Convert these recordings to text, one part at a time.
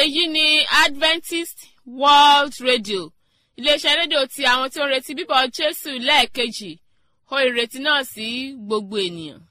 èyí ni adventist world radio iléeṣẹ́ rédíò ti àwọn tí ó ń retí bíbọ̀ jésù lẹ́ẹ̀kejì ó ìrètí náà sí gbogbo ènìyàn.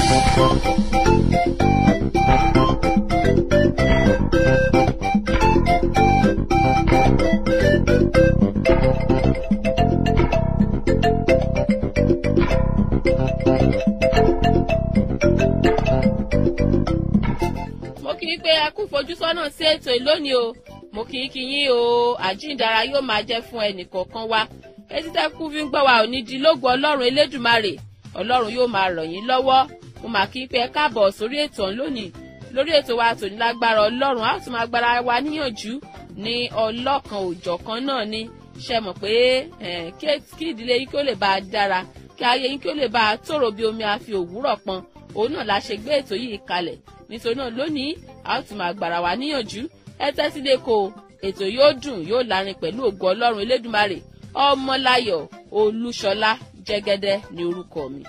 mo kì í pé ẹ kú fojúsọ́nà sí ètò ìlónìí o mo kì í kí yín o àjíǹdara yóò máa jẹ́ fún ẹnìkọ̀ọ̀kan wa etí tẹ́ kú fi ń gbọ́ wa ò ní di lógo ọlọ́run elédùmarè ọlọ́run yóò máa ràn yín lọ́wọ́ mo mà kí í pé ẹ káàbọ̀ sórí ètò ọ̀hún lónìí lórí ètò wa tòní lágbára ọlọ́run a ó tún máa gbára wa níyànjú ní ọlọ́kan òjọ̀kan náà ni ṣe mọ̀ pé kí ìdílé yín kí ó lè bá a dára kí ayé yín kí ó lè bá a tòrò bí omi àfi òwúrọ̀ pọn òun náà la ṣe gbé ètò yìí kalẹ̀ nítorí náà lónìí a ó tún máa gbára wa níyànjú ẹ tẹ́tí lé ko ètò yóò dùn yóò lárin pẹ̀lú ògo ọlọ́run elédùmarè ọmọláyọ̀ olúṣọlá jẹ́gẹ́dẹ́ ní orúkọ mi.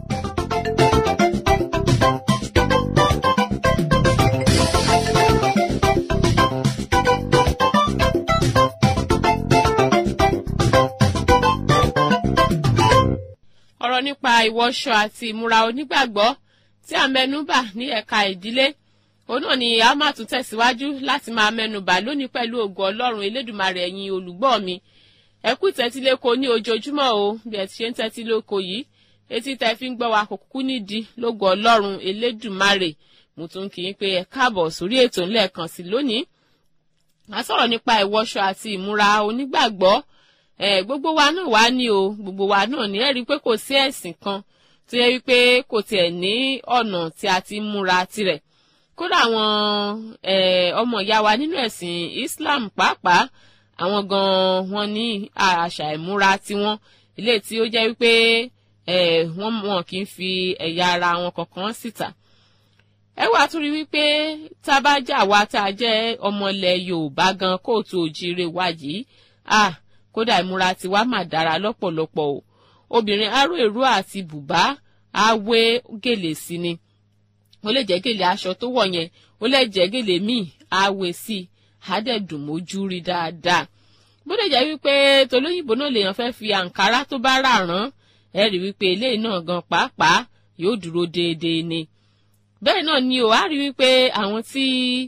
ọ̀rọ̀ nípa ìwọṣọ àti ìmúra onígbàgbọ́ tí a mẹ́nubà ní ẹ̀ka ìdílé òun náà ni a máa tún tẹ̀síwájú láti máa mẹ́nubà lónìí pẹ̀lú ògo ọlọ́run elédùmarè ẹ̀yin olùgbọ́ mi ẹ kú ìtẹ́tíléko ní ojoojúmọ́ o bí ẹ ti ṣe ń tẹ́tíléko yìí etí tẹ́ fi ń gbọ́ wa kò kúkú nídìí lógo ọlọ́run elédùmarè mo tún kì í pé ẹ káàbọ̀ sórí ètò ńlẹ̀kan sí lónìí a sọ̀rọ̀ nípa ìwọṣọ àti ìmúra onígbàgbọ́ ẹ gbogbo wa náà wá ní o gbogbo wa náà ní ẹ rí i pé kò sí ẹ̀sìn kan tó yẹ wípé kò tiẹ̀ ní ọ̀nà tí a ti múra tirẹ̀ kódà àwọn ọmọ ìyá wa nínú ẹ̀sìn Islam pàápàá àwọn gan-an wọn ní àṣà ìmúra tiwọn ilé tí ó jẹ́ wípé wọ́n wọn kì í fi ẹ̀yà ara wọn kankan síta ẹ wá tún rí wípé tá a bá jà wá tá a jẹ́ ọmọlẹ̀ Yorùbá gan kóòtù òjìire wa yìí ah kódà ìmúra tiwa mà dára lọ́pọ̀lọpọ̀ o obìnrin aró èrú àti bùbá á wé gèlè sí ni ó lè jẹ́ gèlè aṣọ tó wọ̀ yẹn ó lè jẹ́ gèlè míì á wé sí i á dẹ̀ dùn mójú rí dáadáa bó lè jẹ́ wípé tolóyìnbó náà lèèyàn fẹ́ fi àǹkárá tó bá rà rán ẹ rí wípé eléyìí náà gan pàápàá yóò dúró déédéé ni bẹ́ẹ̀ náà ni o á rí wípé àwọn tí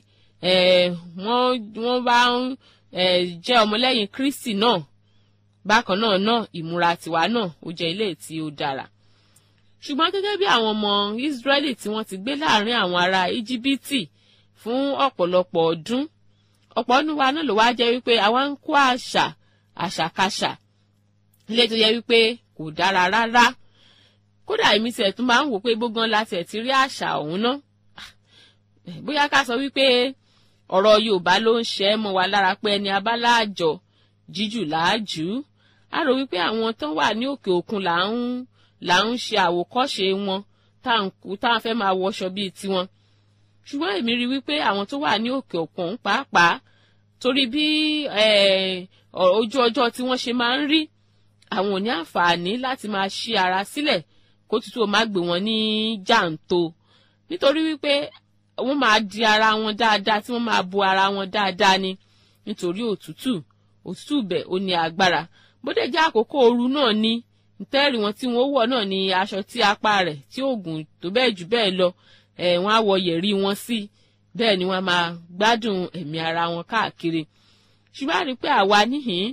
wọ́n bá ń jẹ́ ọmọlẹ́yìn Kristi náà bákan náà náà ìmúra tiwa náà ó jẹ́ ilé tí ó dára ṣùgbọ́n gẹ́gẹ́ bí àwọn ọmọ Ísírẹ́lì tí wọ́n ti gbé láàrin àwọn ará Íjíbítì fún ọ̀pọ̀lọpọ̀ ọdún ọ̀pọ̀ ọdún wa náà ló wá jẹ́ wípé àwa ń kó àṣà àṣàkáṣà ilé tó yẹ wípé kò dára rárá kódà èmi tiẹ̀ tún máa ń wò pé gbógan láti ẹ̀ ti rí àṣà ọ̀hún ná bóyá ká sọ wípé ọ̀rọ̀ Yorùbá ló ń ṣe é mọ́ wa lára pé ẹni abáláàjọ jíjù làájú a rò wípé àwọn tán wà ní òkè òkun là ń là ń ṣe àwòkọ́ṣe wọn tá à ń fẹ́ máa wọṣọ bíi tiwọn ṣùgbọ́n èmi rí wípé àwọn tó wà ní òkè òkun pàápàá torí bí ojú ọjọ́ tí wọ́n ṣe máa ń rí àwọn ò ní àǹfààní láti máa ṣí ara sílẹ̀ kó tútù ó má gbé wọn ní jàǹtó nítorí wípé wọ́n máa di ara wọn dáadáa tí wọ́n máa bo ara wọn dáadáa ni nítorí òtútù òtútù bẹ̀ ó ní agbára bóde jẹ́ àkókò ooru náà ni ntẹ́rì wọn tí wọ́n wọ̀ náà ni aṣọ tí apá rẹ̀ tí oògùn tó bẹ́ẹ̀ jù bẹ́ẹ̀ lọ ẹ̀ wọ́n á wọ yẹ̀rí wọn sí bẹ́ẹ̀ ni wọ́n máa gbádùn ẹ̀mí ara wọn káàkiri ṣùgbọ́n a rí pé àwa níhìn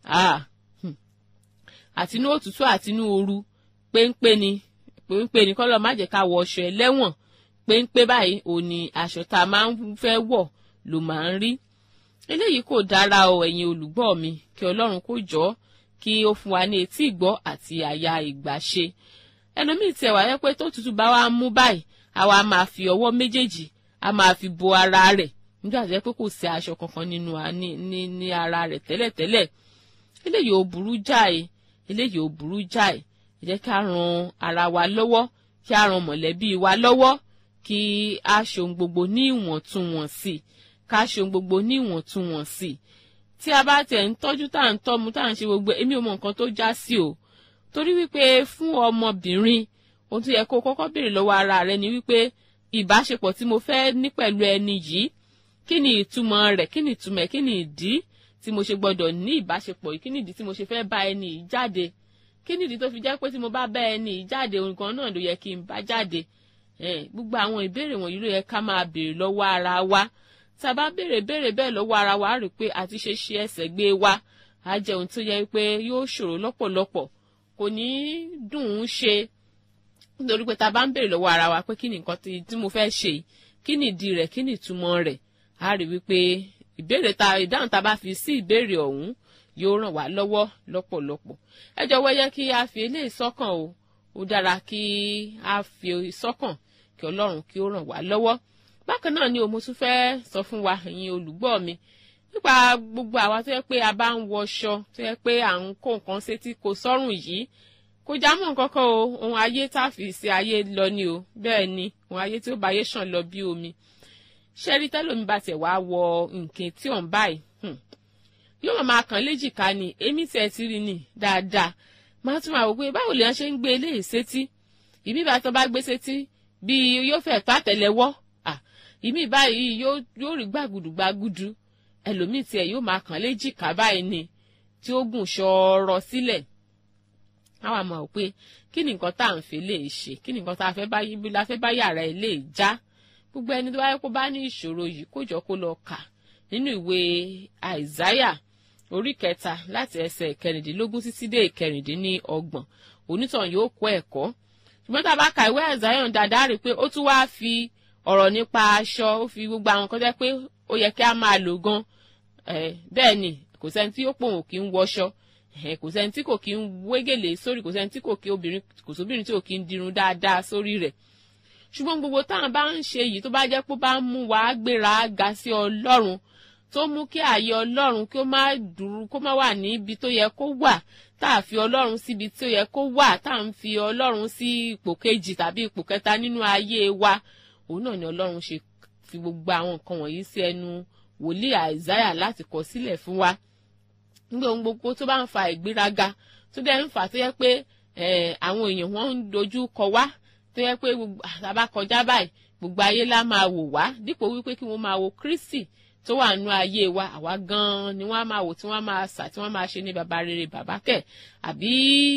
àtinú òtútù àtinú ooru péńpé ni péńpé ni kọ́lọ́ má jẹ́ ká wọ ọṣọ ẹlẹ́wọ̀n péńpé báyìí òun ni aṣọ tá a máa ń fẹ́ wọ̀ ló máa ń rí eléyìí kò dára o ẹ̀yin olùgbọ́ mi kí ọlọ́run kó jọ kí ó fún wa ní etí ìgbọ́ àti àyà ìgbàṣe ẹlòmíì tiẹ̀ wáyé pé tó tutù bá wa mú báyìí àwa máa fi ọwọ́ méjèèjì a máa fi bo ara rẹ̀ nígbà tó yẹ pé kò sí aṣọ kankan nínú ní ní ara rẹ̀ tẹ́lẹ̀tẹ́lẹ̀ eléyìí ò burú jáì eléyìí ò burú jáì ẹ jẹ́ ká ran ara wa lọ́wọ́ kí a ran mọ̀lẹ́bí wa lọ́wọ́ kí a ṣe ohun gbogbo ní ìwọ̀ntúnwọ̀nsì ká ṣe ohun gbogbo ní ìwọ̀ntúnwọ̀nsì tí a bá tẹ̀ ń tọ́jú tá à ń tọ́mu tá à ń ṣe gbogbo èmi ò mọ nǹkan tó já sí o torí wípé fún ọmọbìnrin ohun tó yẹ kó kọ́kọ́ béèrè lọ́wọ́ ara rẹ ni wípé ìbáṣepọ̀ tí mo fẹ́ ní pẹ̀lú ẹni yìí kí ni ìtumọ̀ rẹ̀ kí ni ìtumọ̀ ẹ̀ kí ni ìdí tí mo ṣe gbọ́dọ̀ ní ìbáṣepọ̀ yìí kí ni ìdí tí mo ṣe fẹ́ bá ẹni yìí jáde kí ni ìdí tó fi jẹ́ pé tí mo bá bá ẹni yìí jáde nǹkan náà ló yẹ kí n bá jáde gbogbo àwọn ìbéèrè wọ̀nyí ló yẹ ká máa béèrè lọ́wọ́ ara wa tá a bá béèrè béèrè bẹ́ẹ̀ lọ́wọ́ ara wa rí i pé àti ṣe ṣe ẹsẹ̀ gbé wa á jẹ́ ohun tó yẹ pé yóò ṣòro lọ́pọ̀lọpọ̀ kò ní dùn ún ṣe nítorí pé tá a bá ń béèrè lọ́wọ́ ara wa pé kí ni nǹkan tí mo fẹ́ ṣe kí ni ìdí rẹ̀ kí ni ìtumọ̀ rẹ̀ á rí wípé ìbéèrè ta ìdáhùn tá a bá fi sí ìbéèrè ọ̀hún yóò ràn wá lọ́wọ́ lọ́pọ̀lọpọ̀ ẹ jọ̀wọ́ yẹ kí a fi eléyìí sọ́kàn o ó dára kí a fi sọ́kàn kí ọlọ́run kí ó ràn wá lọ́wọ́ bákan náà ni o mo tún fẹ́ sọ fún wa ẹ̀yin olùgbọ́ mi nípa gbogbo àwa tó yẹ pé a bá ń wọṣọ tó yẹ pé à ń kó nǹkan sétí kò sọ́rùn yìí kò já mọ́ nǹkan kan o ohun ayé tá a fi ṣe ayé lọ ni o bẹ́ẹ̀ ni ohun ayé tí ó bá ayé ṣàn lọ bí omi ṣẹ́rí tẹ́lómi bá tiẹ̀ wá wọ nǹkan tí ò ń báyìí yóò máa kàn léjìká ni èmi tiẹ̀ ti rí ni dáadáa máa tún máa wò pé báwo lèèyàn ṣe ń gbé eléyìí sétí ìmí bá tán bá gbé sétí bíi yóò fẹ́ tó àtẹ́lẹwọ́ ìmí báyìí yóò rí gbàgùdù gbàgùdù ẹlòmíì tiẹ̀ yóò máa kàn léjìká báyìí ni tí ó gùn ṣọ́ọ́rọ́ sílẹ̀ àwa mọ̀ pé kí ni nǹkan tá à ń fi lè ṣe kí ni nǹkan tá a fẹ́ bá yíbi la fẹ́ bá yàrá ẹ̀ lè já gbogbo ẹni tó bá yẹ kó bá ní ìṣòro yìí kó jọ kó lọ kà nínú ìwé àìsáyà orí kẹta láti ẹsẹ̀ kẹrìndínlógún títí dé ìkẹrìndínlọ́gbọ̀n onítàn yóò kó ẹ̀kọ́ ṣùgbọ́n tá a bá ka ìwé àìsáyà dáadáa rí i pé ó tún wáá fi ọ̀rọ̀ nípa aṣọ ó fi gbogbo àwọn kan jẹ́ pé ó yẹ kí a máa lò gan bẹ́ẹ̀ ni kò sẹ́ni tí ó pòun kì í wọṣọ kò sẹ́ni tí kò kí ń wégèlè sórí kò sẹ́ni tí kò kí obìnrin kò sóbìnrin tí kò kí ń dirun dáadáa sórí rẹ̀ ṣùgbọ́n gbogbo táwọn bá ń ṣe yìí tó bá jẹ́ pé ó bá ń mú wa gbéra ga sí ọlọ́run tó mú kí ààyè ọlọ́run kí ó má dúró kó má wà níbi tó yẹ kó wà tá a fi ọlọ́run síbi tó yẹ kó wà tá a ń fi ọlọ́run sí ipò kejì tàbí ipò kẹta nínú ayé wa òun náà ni ọlọ́run ṣe fi gbogbo àwọn nǹkan wọ̀nyí sí ẹnu wòlíì àìsáyà láti kọ sílẹ̀ fún wa nígbà ohun gbogbo tó bá ń fa ìgbéraga tó dẹ̀ ń fà tó yẹ pé àwọn èèyàn wọn ń dojú kọ wá tó yẹ pé àtàbá kọjá báyìí gbogbo ayé lá máa wò wá dípò wípé kí wọ́n máa wo Kristi tó wà nú ayé wa àwa gan-an ni wọ́n á máa wò tí wọ́n máa sà tí wọ́n máa ṣe ní baba rere bàbá kẹ̀ àbí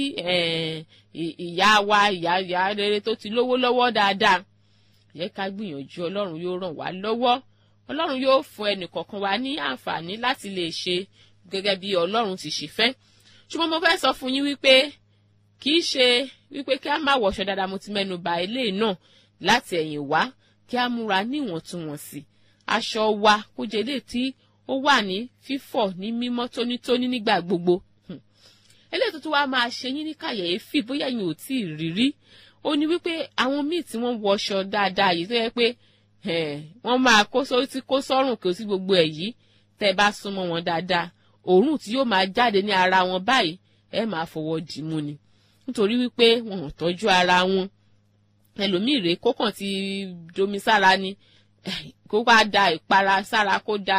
ìyá wa ìyá ìyá rere tó ti lówó lọ́wọ́ dáadáa yẹ ká gbìyànjú ọlọ́run yóò ràn wá lọ́wọ́ ọlọ́run yóò fún ẹnì kọ̀ọ̀kan wa ní àǹfààní láti lè ṣe gẹ́gẹ́ bí ọlọ́run ti ṣe fẹ́ ṣùgbọ́n mo fẹ́ sọ fún yín wípé kì í ṣe wípé kí a má wọṣọ dáadáa mo ti mẹ́nu bà ilé náà láti ẹ̀yìn wá kí a múra níwọ̀ntúnwọ̀nsì aṣọ wa kó jẹ́ ilé tí ó wà ní fífọ̀ ní mímọ́ tónítóní nígbà gbogbo eléyìí tó tún wá máa ṣe yín ní kàyéfì bóyá yín ò tí ì rírí ó ní wípé àwọn míì tí wọ́n wọṣọ dáadáa yìí tó yẹ pé wọ́n máa kó sórí tí kó sọ́rùn kí o sí gbogbo ẹ̀ yìí tẹ́ bá súnmọ́ wọn dáadáa òórùn tí yóò máa jáde ní ara wọn báyìí ẹ máa fọwọ́ dìímú ni nítorí wípé wọn ò tọ́jú ara wọn ẹlòmíì rèé kókàn ti domi sára ni kó wá da ìpara sára kó da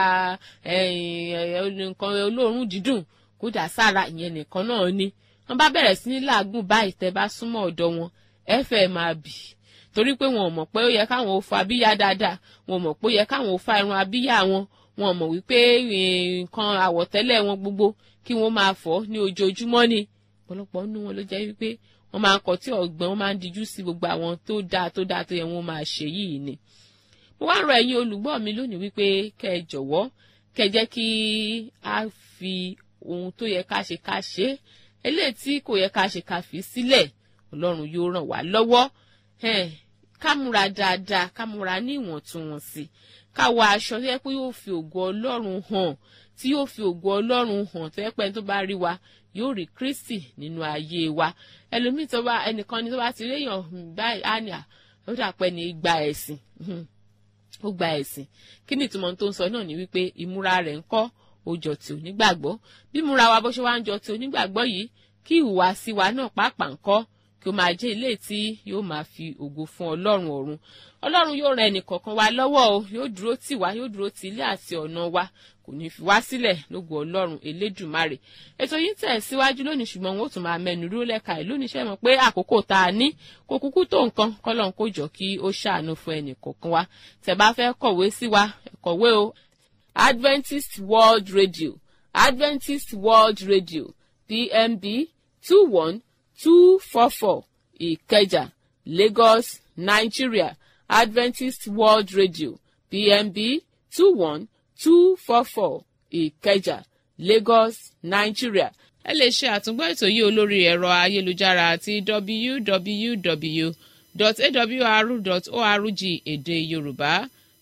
nǹkan olóòórùn dídùn kó dà sára ìyẹn nìkan náà ni wọn bá bẹ̀rẹ̀ sí ní làágùn báyìí tẹ́ bá súnmọ́ ọ̀dọ̀ wọn ẹ fẹ́ máa bì torí pé wọn ò mọ̀ pé ó yẹ káwọn ò fa abíyá dáadáa wọn ò mọ̀ pé ó yẹ káwọn ò fa irun abíyá wọn wọn ò mọ̀ wípé nǹkan àwọ̀tẹ́lẹ̀ wọn gbogbo kí wọ́n máa fọ̀ ní ojoojúmọ́ ni ọ̀pọ̀lọpọ̀ nínú wọn ló jẹ́ wípé wọ́n máa ń kọ tí ọ̀gbọ́n wọ́n máa ń dijú sí gbogbo àwọn tó dáa tó dáa tó yẹ wọ́n máa ṣe yìí ni. mo wá rọ ẹ̀yin olùgbọ́ mi lónìí wípé kẹ́ ẹ jọ̀wọ́ kẹ́ ẹ jẹ́ kí a fi ohun tó yẹ ká ṣe ká ṣe eléyìí tí kò yẹ ká ṣe ká fi sílẹ̀ ọlọ́run yóò ràn wá lọ́wọ́ ká múra dáadáa ká múra ní ìwọ̀ntúnwọ̀nsì ká wọ aṣọ tó yẹ pé yóò fi ògo ọlọ́run hàn tí yóò fi ògo ọlọ́run hàn tó yẹ pé ẹni tó bá rí wa yóò rí kristi nínú ayé wa ẹlòmíì tó bá ẹnìkan ni tó bá ti réyàn báyìí á ní à ó dà pé ní gba ẹ̀sìn ó gba ẹ̀sìn kí ni ìtumọ̀ tó ń sọ náà ni wípé ìmúra rẹ̀ ń kọ́ ó jọ ti onígbàgbọ́ bí múra wa bó ṣe wá ń jọ ti onígbàgbọ́ yìí kí ìhùwàsí wa náà pàápàá ń kọ́ kí ó máa jẹ́ ilé tí yóò máa fi ògo fún ọlọ́run ọ̀run ọlọ́run yóò ran ẹnìkọ̀ọ̀kan wa lọ́wọ́ o yóò dúró tì wá yóò dúró tì ilé àti ọ̀nà wa kò ní fi wá sílẹ̀ lógo ọlọ́run elédùmarè ètò yìí tẹ̀ síwájú lónìí ṣùgbọ́n wọn ò tún máa mẹ́nu dúró lẹ́ka ẹ̀ lónìí ṣẹ́ mọ̀ pé àkókò tá a ní kò kúkú tó nǹkan kọ́lọ́n kó jọ kí ó ṣàánú fún ẹnìkọ̀ọ̀kan wa tẹ̀ bá fẹ́ kọ̀wé sí wa kọ̀wé o Adventist World Radio Adventist World Radio PMB two one two four four Ìkẹjà Lagos Nigeria Adventist World Radio PMB two one two four four Ìkẹjà Lagos Nigeria. ẹ lè ṣe àtúngbọ́ ètò yìí olórí ẹ̀rọ ayélujára àti www.awr.org èdè Yorùbá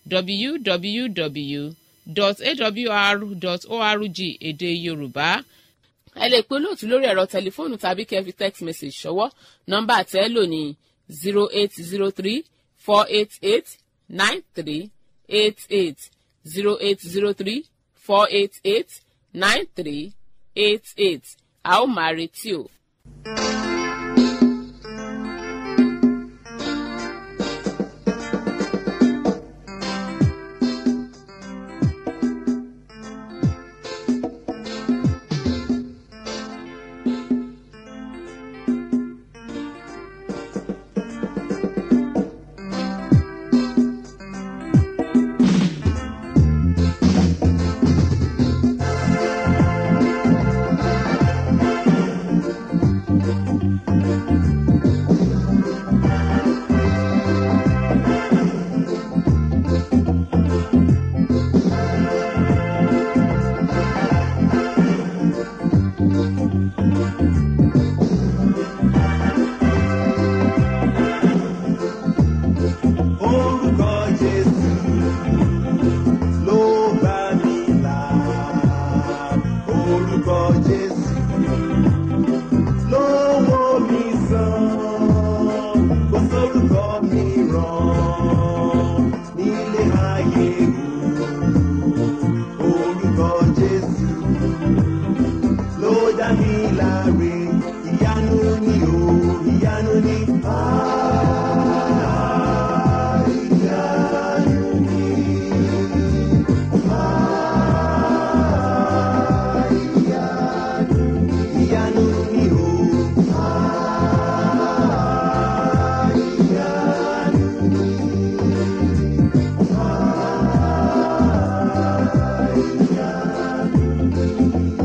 www.awr.org èdè Yorùbá ẹ lè pe olóòtú lórí ẹ̀rọ tẹlifóònù tàbí kẹ́ fi text message ṣọwọ́ nọ́mbà tẹ́ lò ní zero eight zero three four eight eight nine three eight eight zero eight zero three four eight eight nine three eight eight a ó máa retí o. Orúkọ Jésù ló bá mi là. Orúkọ Jésù ló wò mí sàn. Kò sórúkọ mìíràn nílé ayé o. Orúkọ Jésù ló dá mi láre. Ìyanu ni o, ìyanu ni. Ah, ìyanu ni. Ah, ìyanu ni. Ìyanu ni o. Ah, ìyanu ni. Ah, ìyanu ni.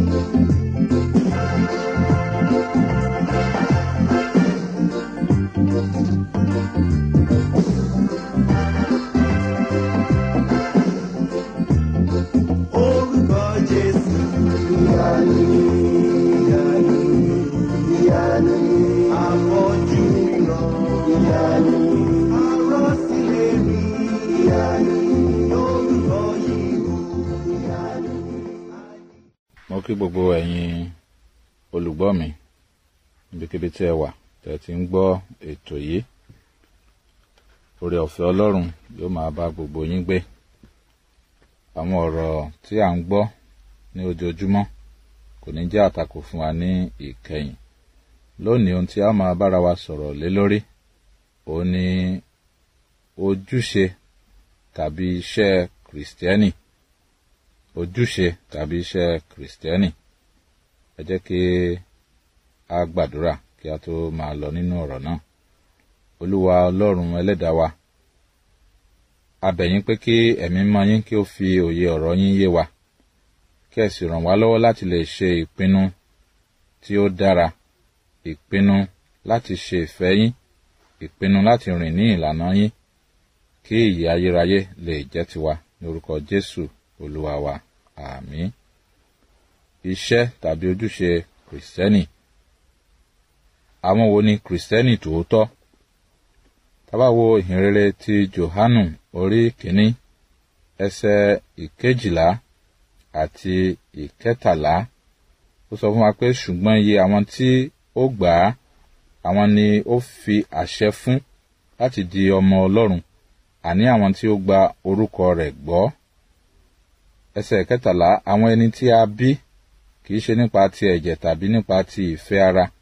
Orúkọ Jésù. Ìyanu ni, ìyanu ni, ìyanu ni. Afọ́jú ríran. Ìyanu ni. Arọ́sílẹ̀ rí. Ìyanu ni. Orúkọ yìí o. Ìyanu ni. mo kí gbogbo ẹ̀yin olùgbọ́ mi níbikíbi tí ẹ wà tẹ́ ẹ ti ń gbọ́ ètò yìí oore ọ̀fẹ́ ọlọ́run yóò máa bá gbogbo yín gbé àwọn ọ̀rọ̀ tí à ń gbọ́ ní ojoojúmọ́ kò ní jẹ́ àtakò fún wa ní ìkẹyìn lónìí ohun tí a máa bára wa sọ̀rọ̀ lé lórí òun ni ojúṣe tàbí iṣẹ́ kìrìsìtẹ́nì ojúṣe tàbí iṣẹ́ kìrìsìtẹ́nì ẹ jẹ́ kí a gbàdúrà kí a tó máa lọ nínú ọ̀rọ̀ náà olúwa ọlọ́run ẹlẹ́dàá wa a bẹ̀ yín pé kí ẹ̀mí mọ́ yín kí ó fi òye ọ̀rọ̀ yín yé wa kí ẹ sì ràn wá lọ́wọ́ láti lè ṣe ìpinnu tí ó dára ìpinnu láti ṣe ìfẹ́ yín ìpinnu láti rìn ní ìlànà yín kí ìyè ayérayé lè jẹ́ tiwa ní orúkọ jésù olúwa wa àmín iṣẹ́ tàbí ojúṣe kìrìsìtẹ́nì àwọn wo ni kìrìsìtẹ́nì tòótọ́ tá bá wo ìhìnrere ti johanu orí kìíní ẹsẹ̀ ìkejìlá àti ìkẹtàlá ó sọ fún wa pé ṣùgbọ́n iye àwọn tí ó gbà á àwọn ni ó fi àṣẹ fún láti di ọmọ ọlọ́run àní àwọn tí ó gba orúkọ rẹ̀ gbọ́ ẹsẹ̀ kẹtàlá àwọn ẹni tí a bí kì í ṣe nípa ti ẹ̀jẹ̀ tàbí nípa ti ìfẹ́ ara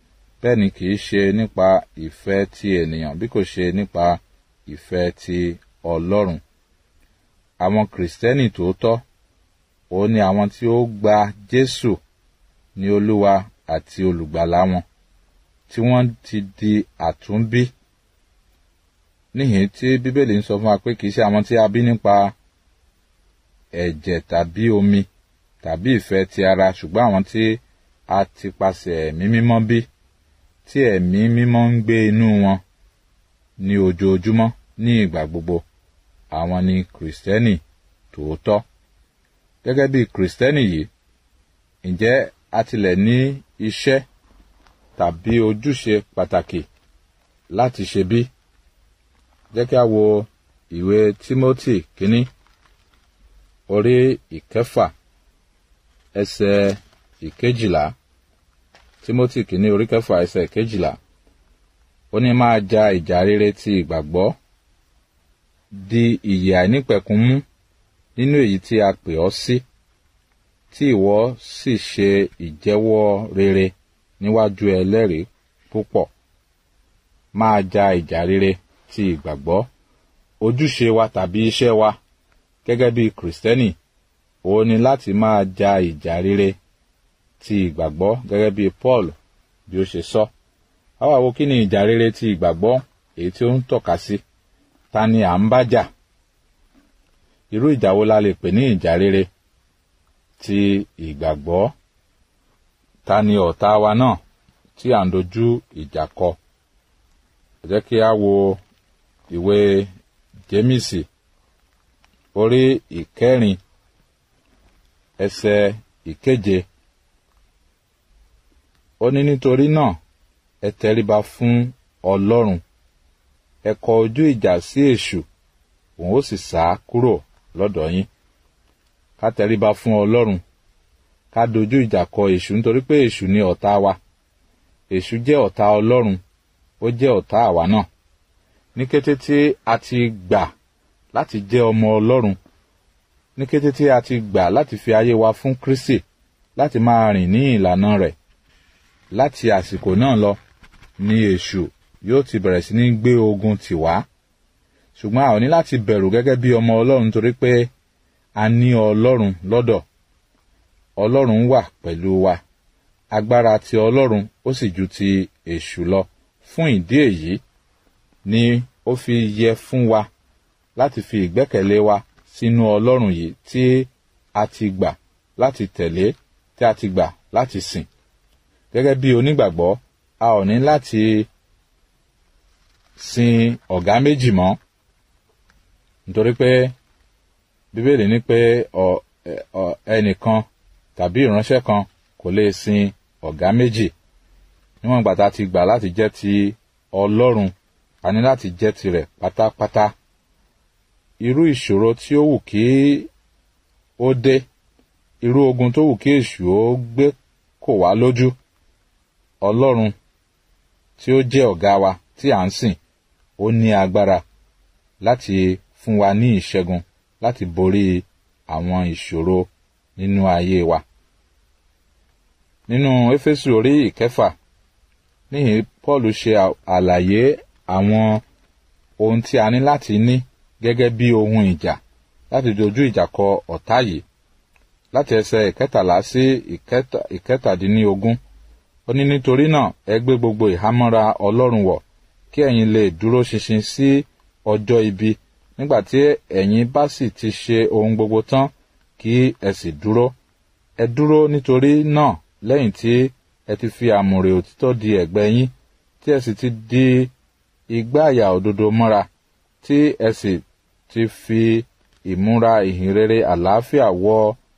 bẹ́ẹ̀ ni kì í ṣe nípa ìfẹ́ ti ènìyàn bí kò ṣe nípa ìfẹ́ ti ọlọ́run àwọn kìrìsìtẹ́nì tòótọ́ òun ni àwọn tí ó gba jésù ní olúwa àti olùgbàlà wọn tí wọ́n ti di àtúnbí níhìn tí bíbélì ń sọ fún wa pé kì í ṣe àwọn tí a bí nípa ẹ̀jẹ̀ tàbí omi tàbí ìfẹ́ ti ara ṣùgbọ́n àwọn tí a ti pasẹ̀ ẹ̀mí mímọ́ bí tí ẹ̀mí mímọ́ ń gbé inú wọn ní ojoojúmọ́ ní ìgbà gbogbo àwọn ni kìrìsìtẹ́nì tòótọ́ gẹ́gẹ́ bí kìrìsìtẹ́nì yìí ǹjẹ́ a tilẹ̀ ní iṣẹ́ tàbí ojúṣe pàtàkì láti ṣe bí jẹ́ kí a wo ìwé Tímótì kínní orí ìkẹfà ẹsẹ̀ ìkejìlá Tímótì kínní orí kẹfà ẹsẹ̀ ìkejìlá ó ní máa ja ìjà rere ti ìgbàgbọ́ di ìyè àìnípẹ̀kun mú nínú èyí tí a pè ọ́ sí tí ìwọ sì ṣe ìjẹ́wọ́ rere níwájú ẹlẹ́rìí púpọ̀ máa ja ìjà rere ti ìgbàgbọ́ ojúṣe wa tàbí iṣẹ́ wa gẹ́gẹ́ bí kìrìsìtẹ́nì òun ni láti máa ja ìjà rere ti ìgbàgbọ́ gẹ́gẹ́ bí Paul bí ó ṣe sọ àwa wo kí ni ìjà rere ti ìgbàgbọ́ èyí tí ó ń tọ́ka sí ta ni à ń bá jà irú ìjà wo la lè pè ní ìjà rere ti ìgbàgbọ́ ta ni ọ̀tá wa náà tí à ń dojú ìjà kọ ẹ jẹ́ kí a wo ìwé Jémísì orí ìkẹrin ẹsẹ̀ ìkeje ó ní nítorí náà ẹ tẹríba fún Ọlọ́run ẹ kọ ojú ìjà sí èṣù òun ó sì sá kúrò lọ́dọ̀ yín ká tẹríba fún Ọlọ́run ká dojú ìjà kọ èṣù nítorí pé èṣù ni ọ̀tá wa èṣù jẹ́ ọ̀tá Ọlọ́run ó jẹ́ ọ̀tá àwa náà ní kété tí a ti gbà láti jẹ́ ọmọ Ọlọ́run ní kété tí a ti gbà láti fi ayé wa fún Kristi láti máa rìn ní ìlànà rẹ̀ láti àsìkò náà lọ ni èṣù yóò ti bẹ̀rẹ̀ sí ní gbé ogun tì wá ṣùgbọ́n a ò ní láti bẹ̀rù gẹ́gẹ́ bí ọmọ Ọlọ́run torí pé a ní Ọlọ́run lọ́dọ̀ Ọlọ́run wà pẹ̀lú wa agbára ti Ọlọ́run ó sì ju ti èṣù lọ fún ìdí èyí ni ó fi yẹ fún wa láti fi ìgbẹ́kẹ̀lé wa sínú Ọlọ́run yìí tí a ti gbà láti tẹ̀lé tí a ti gbà láti sìn gẹ́gẹ́ bí onígbàgbọ́ a ò ní láti sin ọ̀gá méjì mọ́ nítorí pé bíbélì ní pé ẹnìkan tàbí ìránṣẹ́ kan kò lè sin ọ̀gá méjì níwọ̀n ìgbà tá a ti gbà láti jẹ́ ti Ọlọ́run a ní láti jẹ́ tirẹ̀ pátápátá irú ìṣòro tí ó wù kí ó dé irú ogun tó wù kí èṣù ó gbé kò wá lójú Ọlọ́run tí ó jẹ́ ọ̀gá wa tí à ń sìn ó ní agbára láti fún wa ní ìṣẹ́gun láti borí àwọn ìṣòro nínú ayé wa. nínú Éfésù orí ìkẹfà níhìn Paul ṣe àlàyé àwọn ohun tí a ní láti ní gẹ́gẹ́ bí ohun ìjà láti dojú ìjà kọ ọ̀tá yìí láti ẹsẹ̀ ìkẹtàlá sí ìkẹtàdínlógún ó ní nítorí náà ẹ gbé gbogbo ìhámọ́ra Ọlọ́run wọ̀ kí ẹ̀yin lè dúró ṣinṣin sí ọjọ́ ibi nígbà tí ẹ̀yin bá sì ti ṣe ohun gbogbo tán kí ẹ sì dúró ẹ dúró nítorí náà lẹ́yìn tí ẹ ti fi àmùrè òtítọ́ di ẹ̀gbẹ́ yín tí ẹ sì ti di igbá àyà òdodo mọ́ra tí ẹ sì ti fi ìmúra ìhìnrere àlàáfíà wọ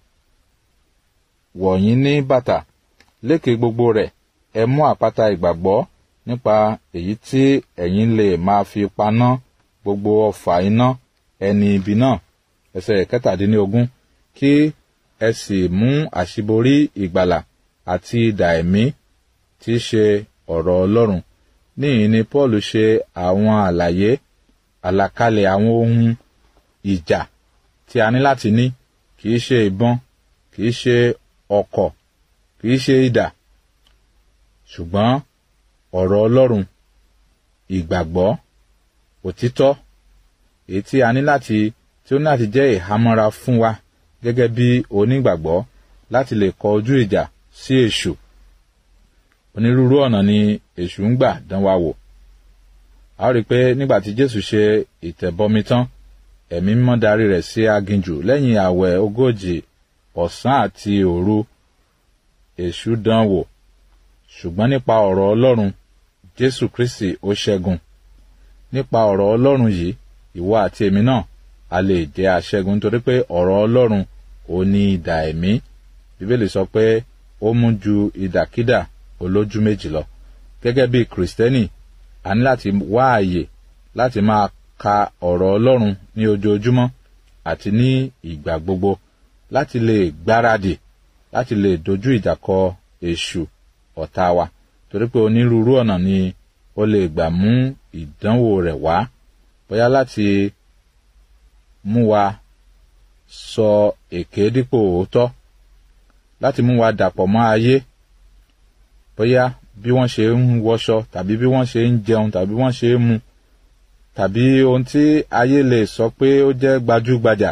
wọ̀nyí ní bàtà lékè gbogbo rẹ̀ ẹ mú àpáta ìgbàgbọ́ nípa èyí tí ẹ̀yin lè máa fi paná gbogbo ọfà iná ẹni ibi náà ẹsẹ̀ kẹtàdínlógún kí ẹ sì mú àṣíborí ìgbàlà àti idà ẹ̀mí tí í ṣe ọ̀rọ̀ Ọlọ́run níyìn ni Paul ṣe àwọn àlàyé àlàkalẹ̀ àwọn ohun ìjà tí a ní láti ní kì í ṣe ìbọn kì í ṣe ọ̀kọ̀ kì í ṣe idà ṣùgbọ́n ọ̀rọ̀ ọlọ́run ìgbàgbọ́ òtítọ́ èyí tí a ní láti tí ó ní láti jẹ́ ìhámọ́ra fún wa gẹ́gẹ́ bí onígbàgbọ́ láti lè kọ ojú ìjà sí èṣù onírúurú ọ̀nà ni èṣù ń gbà dán wa wò a ó rí i pé nígbà tí jésù ṣe ìtẹ̀bọmi tán ẹ̀mí mímọ́ darí rẹ̀ sí aginjù lẹ́yìn àwẹ̀ ogójì ọ̀sán àti òru èṣù dán wò ṣùgbọ́n nípa ọ̀rọ̀ ọlọ́run jésù kristi ó ṣẹ́gun nípa ọ̀rọ̀ ọlọ́run yìí ìwọ àti èmi náà a lè jẹ́ aṣẹ́gun nítorí pé ọ̀rọ̀ ọlọ́run ò ní idà ẹ̀mí bíbélì sọ pé ó mú ju idàkídà olójú méjì lọ gẹ́gẹ́ bí kìrìsìtẹ́nì a ní láti wá àyè láti máa ka ọ̀rọ̀ ọlọ́run ní ojoojúmọ́ àti ní ìgbà gbogbo láti lè gbáradì láti lè dojú ìjà kọ èṣù ọ̀tá wa torí pé onírúurú ọ̀nà ni ó lè gbà mú ìdánwò rẹ̀ wá bóyá láti mú wa sọ èké dípò òótọ́ láti mú wa dàpọ̀ mọ́ ayé bóyá bí wọ́n ṣe ń wọṣọ tàbí bí wọ́n ṣe ń jẹun tàbí wọ́n ṣe ń mu tàbí ohun tí ayé lè sọ pé ó jẹ́ gbajúgbajà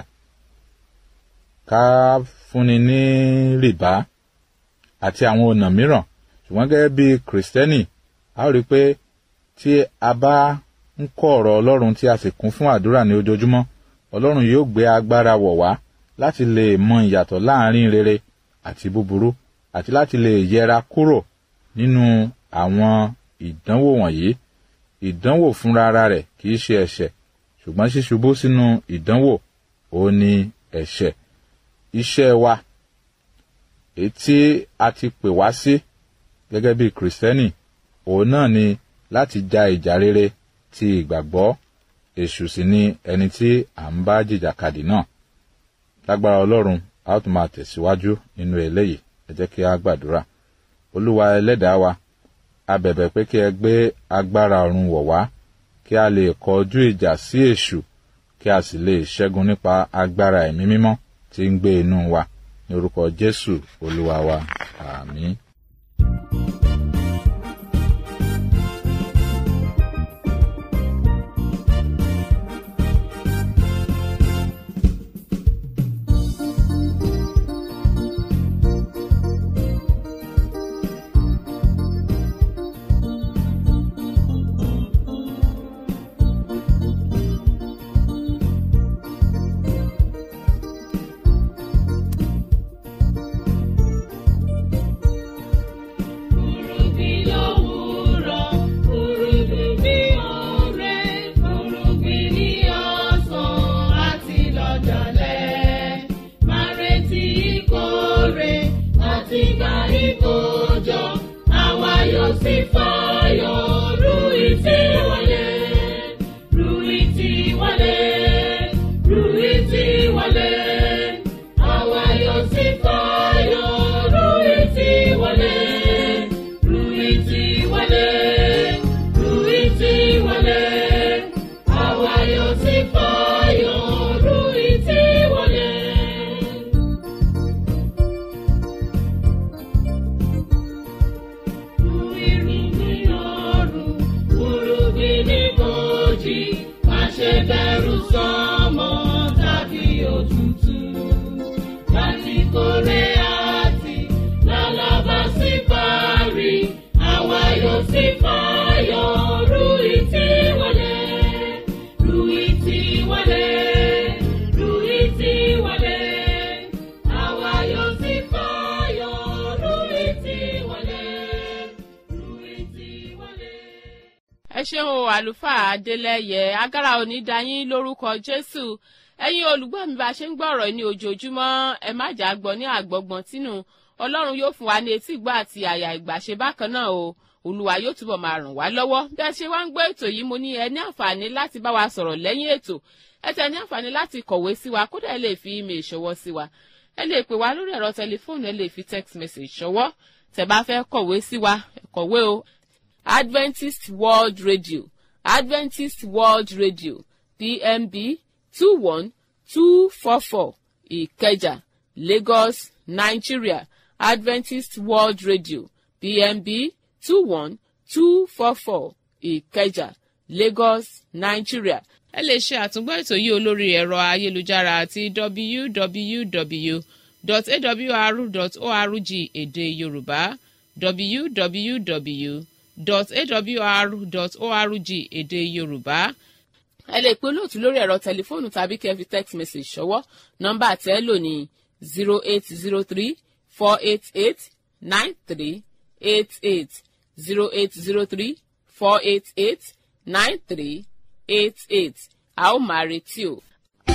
ká fúnni ní rìbá àti àwọn ọ̀nà mìíràn ṣùgbọ́n gẹ́gẹ́ bí kìrìsìtẹ́nì a ó rí i pé tí a bá ń kọ́ ọ̀rọ̀ ọlọ́run tí a sì kún fún àdúrà ní ojoojúmọ́ ọlọ́run yóò gbé agbára wọ̀ wá láti lè mọ ìyàtọ̀ láàrin rere àti búburú àti láti lè yẹra kúrò nínú àwọn ìdánwò wọ̀nyí ìdánwò fúnra ara rẹ̀ kì í ṣe ẹ̀ṣẹ̀ ṣùgbọ́n ṣíṣubú sínú ìdánwò ó ní ẹ̀ṣẹ̀ iṣẹ́ wa èyí tí a ti pè wá sí gẹ́gẹ́ bí kìrìsìtẹ́nì òun náà ni láti ja ìjà rere ti ìgbàgbọ́ èṣù sì ni ẹni tí à ń bá jìjàkadì náà lágbára ọlọ́run a ó tún máa tẹ̀síwájú nínú eléyìí ẹ jẹ́ kí a gbàdúrà olúwa ẹlẹ́dàá wa a bẹ̀bẹ̀ pé kí ẹ gbé agbára ọ̀run wọ̀ wá kí a lè kọjú ìjà sí èṣù kí a sì lè ṣẹ́gun nípa agbára ẹ̀mí mímọ́ tí ń gbé inú wa ní orúkọ jésù olúwa wa àmín. Urubí lówùúrọ̀, urubí bí òre, urubí ní ọ̀sán àti lọ́jọ́lẹ̀. Máa retí ìkórè àti gba ìkójọ, àwa yóò sì fayọ̀ ru ìtì wọlé. Ru ìtì wọlé, ru ìtì wọlé. Àwa yóò sì fayọ̀ ru ìtì wọlé. Ruiti wale, Ruiti wale, àwa yóò sì fayọ̀, Ruiti wale. Irúgbìn ọ̀run, irúgbìn ní bòjì, má ṣe bẹ̀rù sọ́mọ tàbí òtútù. Láti kórè àti lálábà sí parí, àwa yóò sì fayọ̀, Ruiti wọlé, Ruiti wọlé, Ruiti wọlé. Àwa yóò sì fayọ̀, Ruiti wọlé, Ruiti wọlé. ẹ ṣeun o àlùfáà adélẹyẹ agárá òní dayín lórúkọ jésù ẹ̀yin olùgbọ́ mi bá a ṣe ń gbọ́ ọ̀rọ̀ ní ojoojúmọ́ ẹ má jà á gbọ́ ní àgbọ̀gbọ̀n tínú ọlọ́run yóò fún wa ní etí ìgbọ́ àti àyà ìgbàṣe bákan náà o olúwa yóò túbọ̀ máa ràn wá lọ́wọ́ bí a ṣe wá ń gbọ́ ètò yìí mo ní ẹ ní àǹfààní láti bá wa sọ̀rọ̀ lẹ́yìn ètò ẹ tẹ̀ ní àǹfààní láti kọ̀wé sí wa kódà ẹ lè fi email ṣọwọ́ sí wa ẹ lè pè wá lórí ẹ̀rọ tẹlifóònù ẹ lè fi text message ṣọwọ́ tẹ́ bá fẹ́ kọ̀wé sí wa ẹ kọ̀wé o Adventist World Radio Adventist World Radio PMB two one two four four Ìkẹjà Lagos Nigeria Adventist World Radio PMB two one two four four ìkẹjà lagos nigeria ẹ lè ṣe àtúngbọ́ ètò yìí olórí ẹ̀rọ ayélujára àti www.awr.org èdè yorùbá www.awr.org èdè yorùbá ẹ lè pe olóòtú lórí ẹ̀rọ tẹlifóònù tàbí kẹ́ fi text message ṣọwọ́ nọ́mbà tẹ́ lò ní zero eight zero three four eight eight nine three eight eight zero eight zero three four eight eight nine three eight eight a ó máa retí o.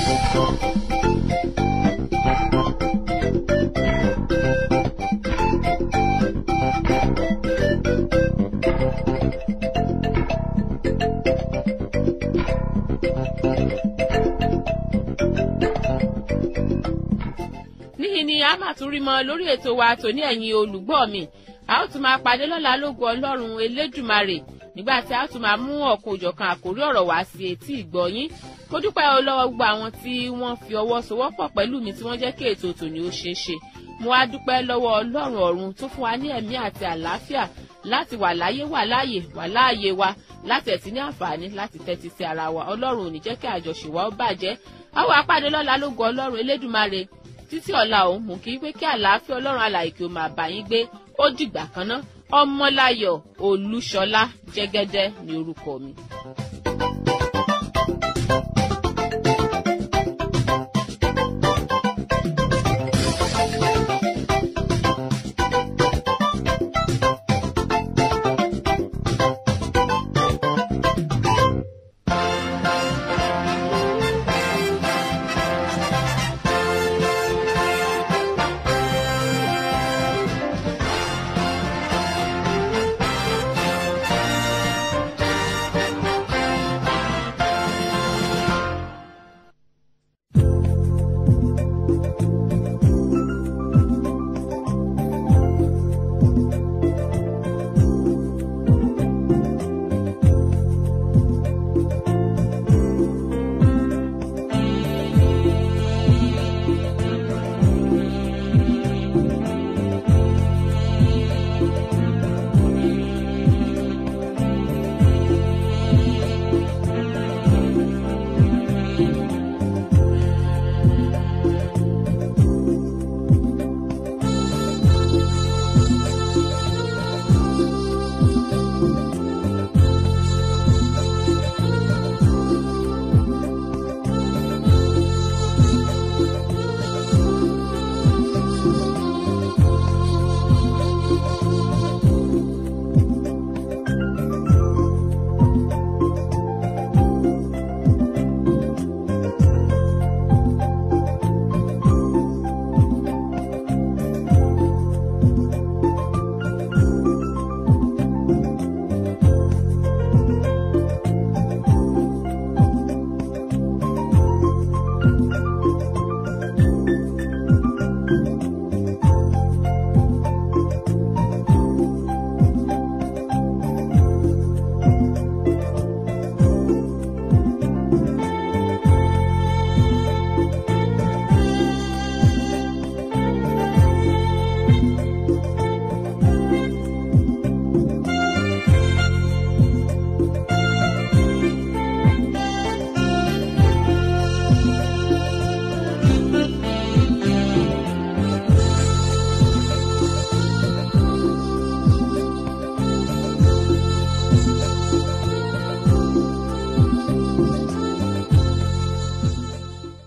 níhìn ni a máa tún rí mọ lórí ètò wa tòní ẹ̀yin olùgbọ́ mi a ó tún máa pàdé lọ́la lógo ọlọ́run elédùmarè nígbà tí a tún máa mú ọ̀kan òjọ̀kan àkórí ọ̀rọ̀ wá sí etí ìgbọ́yín kó dúpẹ́ o lọ́wọ́ gbogbo àwọn tí wọ́n fi ọwọ́ sowọ́pọ̀ pẹ̀lú mi tí wọ́n jẹ́ kí ètò tòní ó ṣeé ṣe mo wá dúpẹ́ lọ́wọ́ ọlọ́run ọ̀run tó fún wa ní ẹ̀mí àti àlàáfíà láti wà láyé wà láàyè wà láàyè wa láti ẹ̀tí ní àǹfààní láti tẹ́tí sí ara wa ọlọ́run ò ní jẹ́ kí àjọṣe wa ó bàjẹ́ àwọn apàdé lọ́la lógo ọlọ́run elédùmarè títí ọ̀la òun mú kí pé kí àlàáfíà ọlọ́run alàyè kí o máa bá yín gbé ó dìgbà kan ná ọmọláyọ̀ olúṣọlá jẹ́gẹ́dẹ́ ní orúkọ mi.